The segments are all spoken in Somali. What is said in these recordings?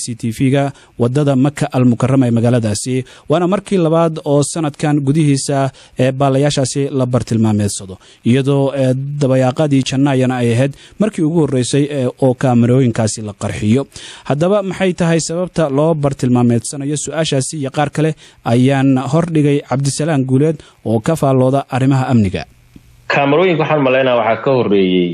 c t v-ga wadada maka almukarama ee magaaladaasi waana markii labaad oo sanadkan gudihiisa ee baalayaashaasi la bartilmaameedsado iyadoo dabayaaqadii jannaayana ay ahayd markii ugu horreysay oo kaamarooyinkaasi la qarxiyo haddaba maxay tahay sababta loo bartilmaameedsanayo su-aashaasi iyo qaar kale ayaan hordhigay cabdisalaan guuleed oo ka faallooda arrimaha amniga kaamarooyinka waxaan malaynaa waxaa ka horreeyey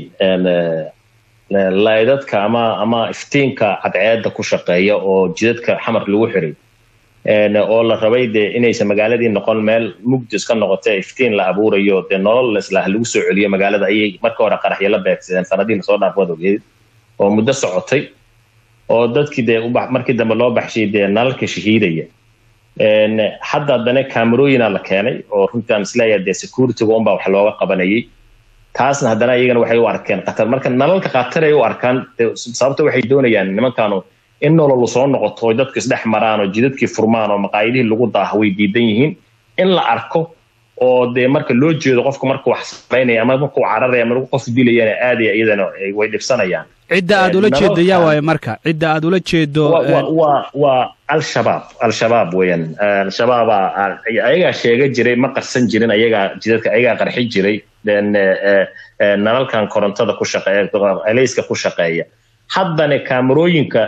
laydadka ama ama iftiinka cadceedda ku shaqeeya oo jidadka xamar lagu xiray oo la rabay dee inaysan magaaladii noqon meel mugdis ka noqote iftiin la abuurayo dee nolol leslah lagu soo celiyo magaalada ayay marka hore qaraxyo la beegsadeen sanadihii lasoo dhaaf wadogeed oo muddo socotay oo dadkii dee markii dambe loo baxshay dee nalalka shahiidaya hadda haddana camerooyina la keenay oo runtii aan isleeyahay dee securityga unbaa wax looga qabanayay taasna haddana iyagana waxay u arkeen qatar marka nalalka qatar ay u arkaan sababta waxay doonayaan nimankaanu in nololu soo noqoto oo dadku isdhex maraan oo jidadkii furmaan oo maqaayadihii lagu daaha way diidan yihiin in la arko oo dee marka loo jeedo qofka markuu wax samaynaya ama markuu cararaya ama qof dilayana aadaya iyadana way dhibsanayaan cidda aad ula jeedo yaa waaye marka cidda aad ula jeedo waa waa al-shabaab al-shabaab weeyaan al-shabaaba ayagaa sheega jiray ma qarsan jirin ayagaa jidadka ayagaa qarxi jiray nalalkan korontada ku shaqeeya elayska ku shaqeeya haddana kaamarooyinka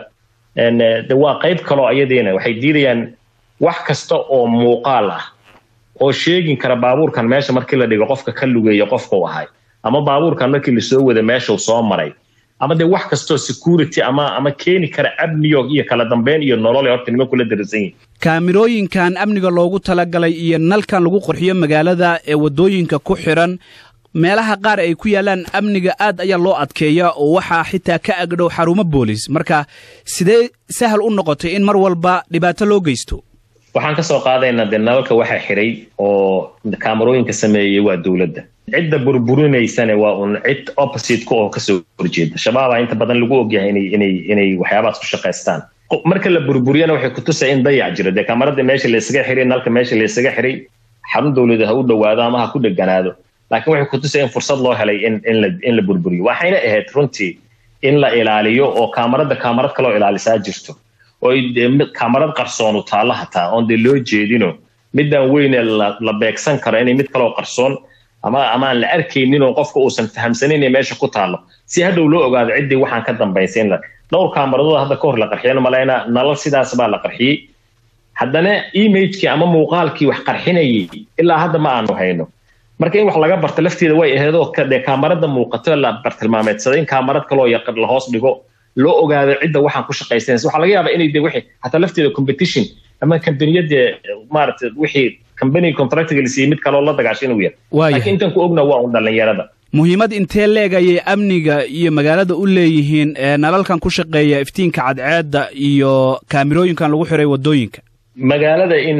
de waa qayb kaloo ayadiina waxay diidayaan wax kasta oo muuqaal ah oo sheegin kara baabuurkan meesha markii la dhigo qofka ka lugeeya qofkau ahay ama baabuurkan markii lasoo wada meeshau soo maray ama dee wax kastoo security ama ama keeni kara amniyo iyo kala dambeyn iyo nolol horta nimanku la darasan yihin kaamirooyinkan amniga loogu talagalay iyo nalkan lagu qurxiyo magaalada ee waddooyinka ku xiran meelaha qaar ay ku yaalaan amniga aad ayaa loo adkeeya oo waxaa xitaa ka agdhow xarumo boolis marka sidee sahal u noqotay in mar walba dhibaato loo geysto waxaan ka soo qaadaynaa dee nalalka waxaa xiray oo kaamarooyinka sameeyey waa dowladda cidda burburinaysana waa un cid opposite-ka oo kasoo horjeeda shabaaba inta badan lagu ogyahay inay inay inay waxyaabahaas ku shaqaystaan marka la burburiyana waxay kutusaya in dayac jiro dee kaamarada meesha laysaga xiray nalka meesha laysaga xiray xarun dowlada ha u dhowaado ama ha ku dheganaado laakiin waxay kutusaya in fursad loo helay in in la in la burburiyo waxayna ahayd runtii in la ilaaliyo oo kaamarada kaamarad kaloo ilaalisaa jirto oo kaamarad qarsoonu taallo hataa oon dee loo jeedino midaan weyne la beegsan karo inay mid kaloo qarsoon ama ama aan la arkaynin oo qofka uusan fahamsanin ee meesha ku taallo si hadhow loo ogaado ciddii waxaan ka dambaysay in la dhowr kaamaradooda hadda ka hor la qarxiyeen malaynaa nalal sidaas baa la qarxiyey haddana imagekii ama muuqaalkii wax qarxinayay ilaa hadda ma aanu hayno marka in wax laga barto lafteeda way aheedoo dee kaamarada muuqato la bartilmaameedsaday in kaamarad kaloo yaqan la hoos dhigo loo ogaado cidda waxaan ku shaqaysanaysa waxaa laga yaabaa inay de wixii hataa lafteeda competition ama kambaniyadee maaragtay wixii company contractiga la siiyey mid kaloo la dagaasho inuu yahay laakiin intan ku ogna waa un dhallinyarada muhiimad intee leegayay amniga iyo magaalada u leeyihiin nalalkan ku shaqeeya iftiinka cadceedda iyo kaamirooyinkan lagu xiray waddooyinka magaalada in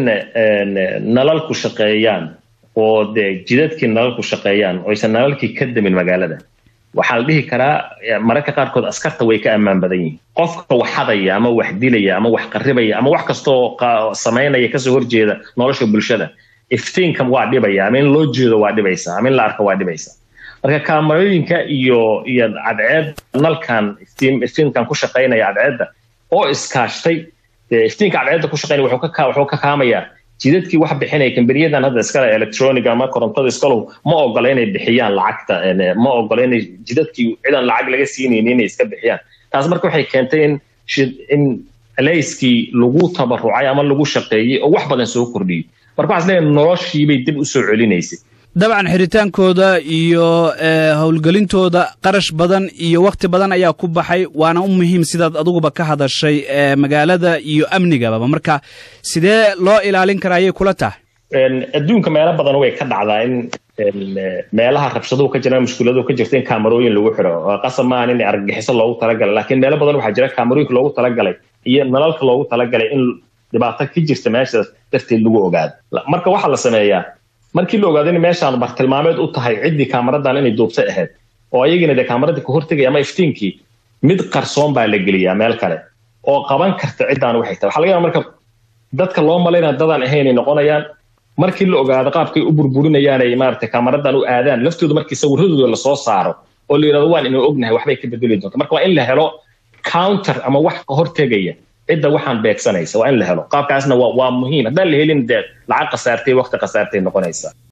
nalalku shaqeeyaan oo dee jidadkii nalalku shaqeeyaan oysan nalalkii ka damin magaalada waxaa la dhihi karaa mararka qaarkood askarta way ka ammaan badan yihiin qofka wax hadaya ama wax dilaya ama wax qarribaya ama wax kastoo samaynaya kasoo horjeeda nolosha bulshada iftiinka waa dhibaya ama in loo jeedo waa dhibaysa ama in la arko waa dhibaysa marka kaamarooyinka iyo iyo cadceed nalkan iftiinkan ku shaqaynaya cadceedda oo iskaashtay iftiinka cadceedda ku shaqaynaya wuxuu ka kaamayaa jidadkii wax bixinaya kambaniyadan hadda iskale electronic ama korontada iskalow ma ogola inay bixiyaan lacagta ma ogola inay jidadkii cidan lacag laga siinayni inay iska bixiyaan taas marka waxay keentay in in layskii lagu tabarucay ama lagu shaqeeyey oo wax badan soo kordhiyey marka waxaa isleeyahay noloshiibay dib u soo celinaysay dabcan xiritaankooda iyo howlgelintooda qarash badan iyo wakhti badan ayaa ku baxay waana u muhiim sidaad aduguba ka hadashay magaalada iyo amnigaba marka sidee loo ilaalin karaa ayay kula tahay adduunka meelo badan way ka dhacdaa in meelaha rabshaduhu ka jiraan mushkiladuhu ka jirta in kaamarooyin lagu xiro qasab maahan in argagixiso loogu talagalay laakiin meelo badan waxaa jira kaamarooyinka loogu talagalay iyo nalalka loogu talagalay in dhibaato ka jirta meeshaas darteed lagu ogaado marka waxaa la sameeyaa markii la ogaado in meeshaan bartilmaameed u tahay ciddii kaamaradan inay duubtay ahayd oo ayagina dee kaamaradii ka hortegaya ama iftiinkii mid qarsoon baa la geliyaa meel kale oo qaban karta ciddaan waxay tahay waxaa laga yaaba marka dadka loo malaynaya dadaan ahaynay noqonayaan markii la ogaado qaabkay u burburinayaan ay maaragtay kaamaradan u aadaan laftooda markii sawiradooda lasoo saaro oo la yidhahdo waan inuu ognahay waxbay ka bedeli doonta marka waa in la helo counter ama wax ka hortegaya cidda waxaan beegsanaysa waa in la helo qaabkaasna waa muhiim haddaan la helin dee lacag khasaartay waqti khasaartay noqonaysa